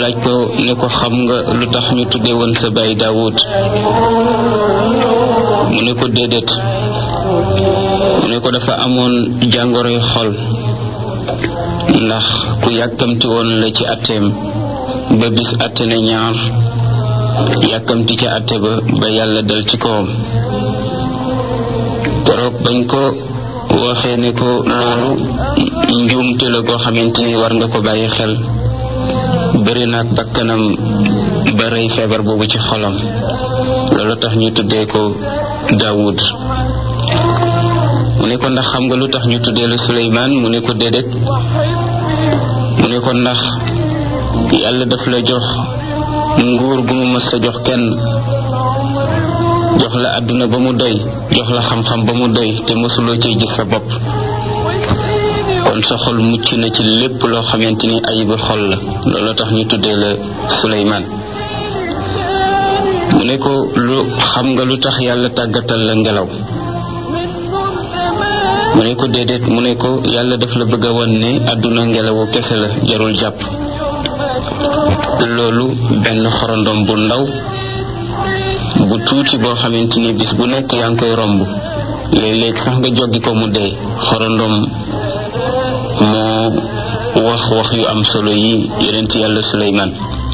laaj ko ne ko xam nga lu tax ñu tudde woon sa baay Daawud mu ne ko déedéet mu ne ko dafa amoon jàngoroy xol ndax ku yàkkamti woon la ci atteem ba bis atte ne ñaar yàkkamti ca atte ba ba yàlla dal ci kawam keroog bañ ko waxee ne ko loolu njuumte la koo xamante ni war nga ko bàyyi xel bëri naag bakkanam ba rey feebar boobu ci xolam loolu tax ñu tuddee ko Daawud mu ne ko ndax xam nga lu tax ñu tuddee la Suleymaan mu ne ko déedéet mu ne ko ndax yàlla daf la jox nguur gu mu mës sa jox kenn jox la àdduna ba mu doy jox la xam-xam ba mu doy te mësuloo cee gis sa bopp kon sa xol mucc na ci lépp loo xamante ni ayibu xol la loolu tax ñu tuddee la Suleymaan mu ne ko lu xam nga lu tax yàlla tàggatal la ngelaw mu ne ko déedéet mu ne ko yàlla daf la bëgg a wan ne àdduna ngelawu kese la jarul jàpp loolu benn xorondom bu ndaw bu tuuti boo xamante ni bis bu nekk yaa ngi koy romb léeg-léeg sax nga joggi ko mu dee xorondom moo wax wax yu am solo yi yonent yàlla Suleymaan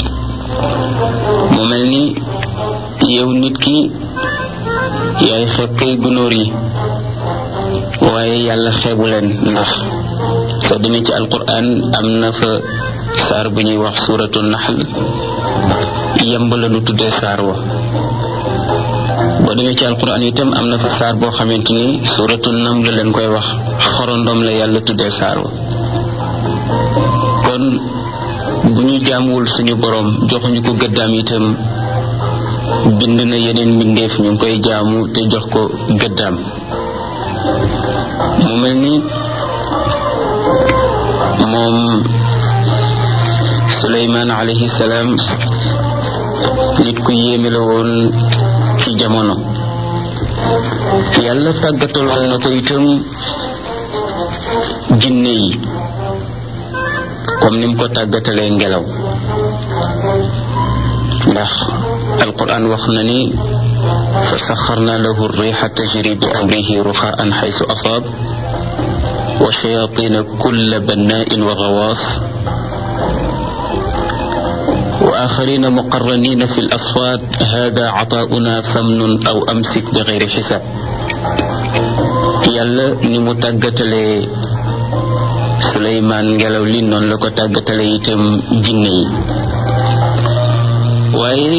mu mel ni yow nit ki yaay xeeb kay gunóor yi waaye yàlla xeebu leen ndax soo demee ci alquran am na fa saar bu ñuy wax suuratu naxl yemb la nu tuddee saar wa boo demee ci alquran itam am na fa saar boo xamante ni suuratu nam la leen koy wax xorondom la yàlla tuddee saar wa kon bu ñu jaamuwul suñu boroom joxuñu ko gëddaam itam bind na yeneen mbindeef ñu ngi koy jaamu te jox ko gëddaam mu mel ni moom Suleymaan alayhi salaam nit ku yéeme la woon ci jamono yàlla tàggataloon na ko itam jinne yi comme ni mu ko tàggatalee ngelaw ndax alquran wax na ni fa saxarna lahu rixa tajri bi amrihi ruxaan xaysu asaab wa shayatina kulla bannain wa gawaas wa axarina muqarranina fi lasfaat hada cataauna famnun aw amsik bi gayri xisaab yàlla ni mu tàggatalee Suleymaan ngelaw li noonu la ko tàggatale itam jinne yi waaye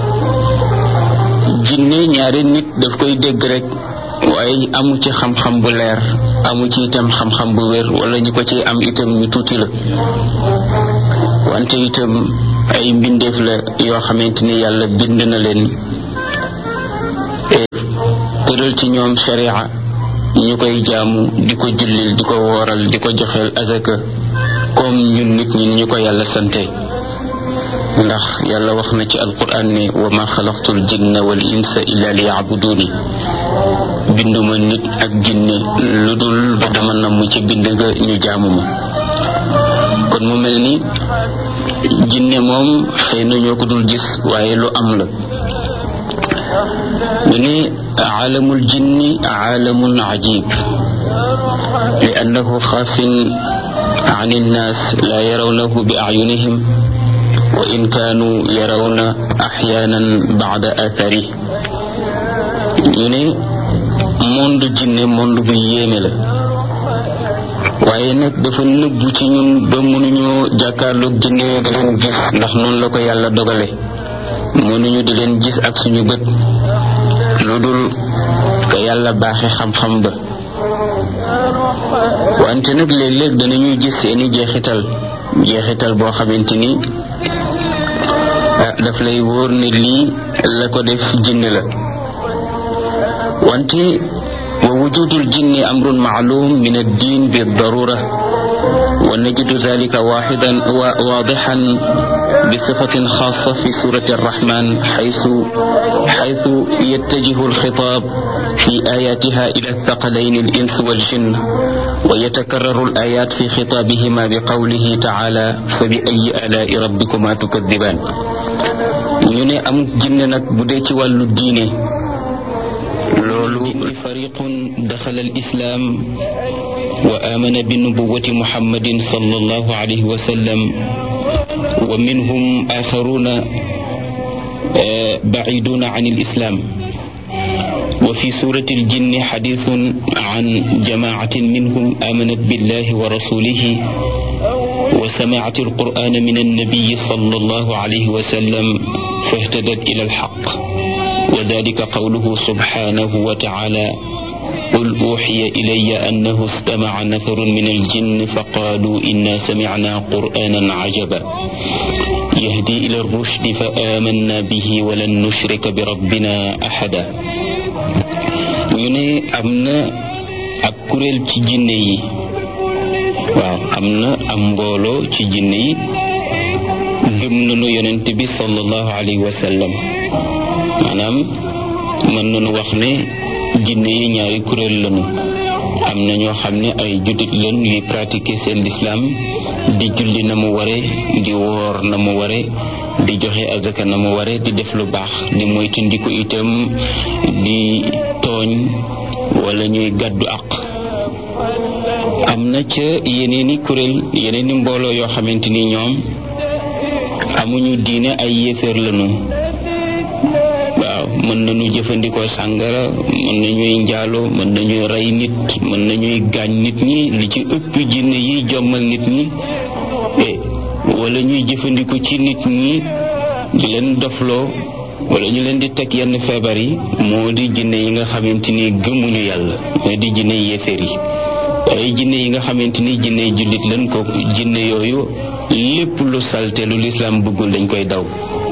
jinne ñaari nit daf koy dégg rek waaye amu ci xam-xam bu leer amu ci itam xam-xam bu wér wala ñu ko ci am itam ñu tuuti la wante itam ay mbindeef la yoo xamante ni yàlla bind na leen tëral ci ñoom sharia ñu koy jaamu di ko jullil di ko wooral di ko joxeel azaka comme ñun nit ñi ñu ko yàlla sante ndax yàlla wax na ci alquran ne wa ma xalaqtul jinna wal insa illa li yabuduni binduma nit ak jinne lu dul ba dama namm ci bind nga ñu jaamu ma kon mu mel ni jinne moom xëy na ñoo ko dul gis waaye lu am la ñu ne aalamul jinni aalamun ajib li annahu xaafin an innaas laa yarawnahu bi acyunihim wa in kaanu yarawna axyaanan bacda athari ñu ne monde jinne monde bu yéeme la waaye nag dafa nëbbu ci ñun ba mënuñoo jàkkaarloog jinne di leen gis ndax noonu la ko yàlla dogale mënuñu di leen gis ak suñu bët lu dul ko yàlla baaxe xam-xam ba wante nag léeg-léeg danañuy gis seeni jeexital jeexital boo xamante ni daf lay wóor ne lii la ko def jinne la wante wa wujudul jinni amrun maalum min ad-din bi darura ونجد ذلك واحدا واضحا بصفة خاصة في سورة الرحمن حيث حيث يتجه الخطاب في آياتها إلى الثقلين الإنس والجن ويتكرر الآيات في خطابهما بقوله تعالى فبأي آلاء ربكما تكذبان ñu ne am jinne nag bu dee ci wàllu diine loolu fariqun daxala alislaam wa amana bi nubuwati muhammadin sallallahu alayhi wa sallam wa minhum axaruna بعيدون عن الإسلام وفي سورة الجن حديث عن جماعة منهم آمنت بالله ورسوله وسمعت القرآن من النبي صلى الله عليه وسلم فاهتدت إلى الحق وذلك قوله سبحانه وتعالى قل أوحي إلي أنه استمع نفر من الجن فقالوا إنا سمعنا قرآنا عجبا يهدي إلى الرشد فآمنا به ولن نشرك بربنا أحدا ñu ne am na ak kuréel ci jinne yi waaw am na am mbooloo ci jinne yi gëm nañu yonent bi sallallahu alayhi wa sallam maanaam mën nañu wax ne jinne yi ñaari kuréel lañu am na ñoo xam ne ay juddit lañ yuy pratiquer seen lislaam di julli na mu ware di woor na mu ware di joxe azaka na mu ware di def lu baax di moytandiku itam di tooñ wala ñuy gàddu àq am na ca yeneeni kuréel yeneeni mbooloo yoo xamante ni ñoom amuñu diine ay yéeféer lañu waaw mën nañu jëfandikoo sàngara mën nañuy njaaloo mën nañuy rey nit mën nañuy gaañ nit ñi li ci ëpp jinne yi jommal nit ñi wala ñuy jëfandiku ci nit ñi di leen dofloo wala ñu leen di teg yenn feebar yi moo di jinne yi nga xamante ni gëmuñu yàlla moo di jinne yéeféer yi ay jinne yi nga xamante ni jinne jullit lañ ko jinne yooyu lépp lu salte lu lislaam bëggul dañ koy daw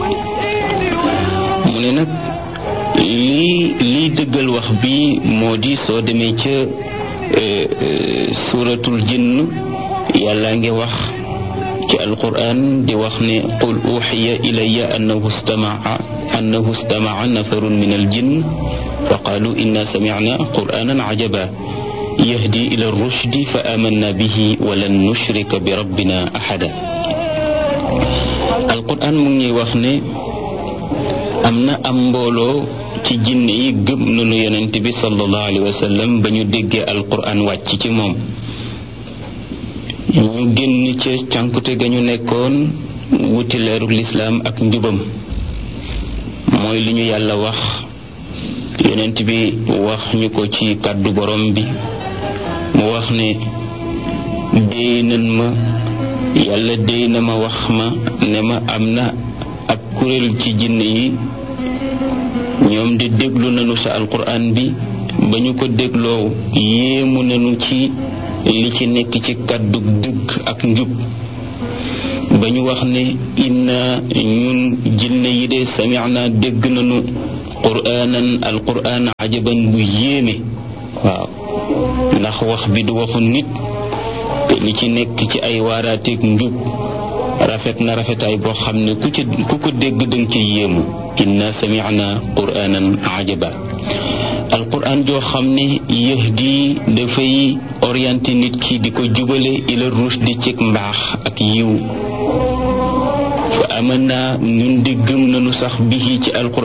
mu ne nag lii lii dëggal wax bi moo di soo demee ca suuratul jinn yàlla ngi wax ci alquran di wax ne qul uxiya ilaya annahu stamaa annahu stamaa nafarun min aljinn fa qaalu inna samicna quranan cajaba yahdi ila rushdi fa amanna bihi walan nushrika bi rabbina axada alquran mu ngi wax ne am na am mbooloo ci jinne yi gëm nañu yonent bi sallallahu alayhi wa sallam ba ñu déggee alquran wàcc ci moom ñu génn ca cànkute ga ñu nekkoon wuti leeru lislaam ak njubam mooy li ñu yàlla wax yonent bi wax ñu ko ci kàddu borom bi mu wax ne déy nan ma yàlla déy na ma wax ma ne ma am na ak kuréel ci jinne yi ñoom di déglu nañu sa alquran bi ba ñu ko dégloo yéemu nañu ci li ci nekk ci kàddu dëgg ak njub ba ñu wax ne inna ñun jinne yi de samicna dégg nañu quraanan alquran ajaban bu yéeme waaw ndax wax bi du waxu nit te li ci nekk ci ay waaraateeg njub rafet na rafetaay boo xam ne ku ci ku ko dégg danga ci yéemu inna samicna quraanan ajaba alquran joo xam ne yahdi dafay orienté nit ki di ko jubale ila rushdi ci mbaax ak yiw fa aman naa ñun di gëm nañu sax bihi ci alquran